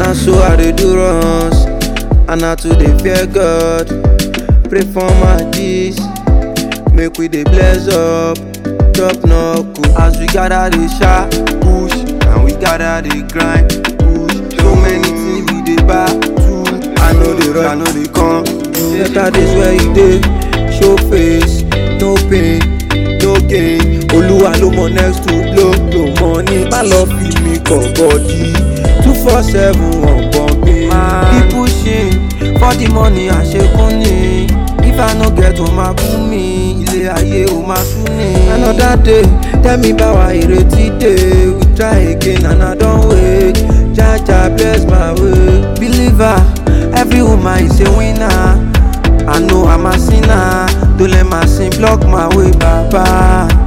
na so I dey do runs, and na to dey fear God. Pray for my G's, make we dey bless up, top knuckle. As we gather dey sha push, and we gather dey grind push. So many things we dey buy too. I know dey rush, I know dey come. Better days where you dey, show face, no pain, no gain. Olúwa ló mọ next to blow blow money. Má lọ fi mi kọ̀ bọ́dí. Two four seven ọ̀pọ̀ mi. Keep pushing for the money àṣekún ni. If I no get o máa bú mi, ilé ayé o máa sú ni. Another day, tell me báwa ìrètí dé. We try again and I don wait. Jaja bless my way. Believer, every woman is a winner. I know I'm a sinner. Don't let my sin block my way, Baba.